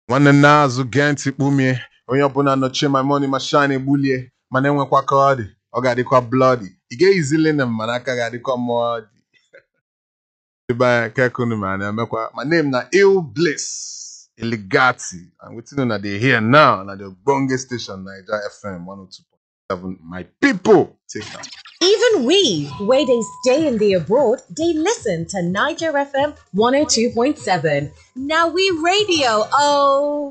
nwanne nna azụ gee ntị kpumie onye ọbụla nọchie my money ma shine egbulie mana enwekwa ka ọ dị ọ ga-adịkwa bloody ị ga-eyizili na mana aka ga-adịkwa mmụọ dị ebe anya kekunu ma na-emekwa my name na ill bliss eligati and wetin una dey hear now na the ogbonge station naija fm 102.7 my people take am. Even we, where they stay in the abroad, they listen to Niger FM 102.7. Now we radio, oh.